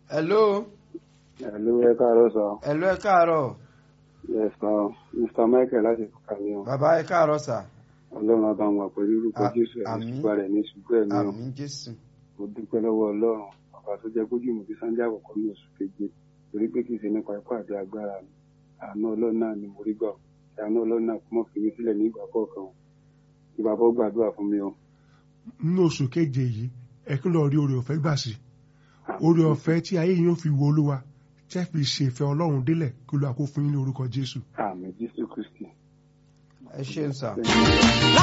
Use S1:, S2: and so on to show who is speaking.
S1: hello
S2: Hello, ẹ káàárọ̀ sọ.
S1: hello ẹ káàárọ̀
S2: Yes, sir. Mr. Michael láti fúkà ní ọ.
S1: bàbá ẹ káàárọ̀ sà
S2: Ọlọ́run á bá wọn pẹ̀lú orúkọ
S1: A-
S2: Jésù ẹ̀
S1: àmín.
S2: ní ṣùgbọ́n rẹ̀ ní ṣùgbọ́n ẹ̀mí ọ.
S1: àmín jésù
S2: Mo dúpẹ́ lọ́wọ́ Ọlọ́run. Bàbá tó jẹ́ kójú mi fi Sunday àkọ́kọ́ ní oṣù keje. Torí pé kì í ṣe nípa ipá àti agbára mi. Àánú Ọlọ́run náà ni mo rí gbà. Àánú Ọlọ́run náà kò mọ̀ fi mi sílẹ̀ ní ìgbà kọ̀ọ̀kan. Kí bàbá ó gbàdúrà fún mi o.
S3: nínú oṣù keje yìí ẹ kí lọ rí oore ọ̀fẹ́ gbà sí oore ọ̀fẹ́ tí ayé yín ó fi wo olúwa tẹ́ fi ṣèfẹ́ ọlọ́run délẹ̀ kí olúwa kó fún yín ní orúkọ jésù.
S2: Àmín Jésù Kristì.
S1: ẹ ṣeun sà.
S2: Thank you.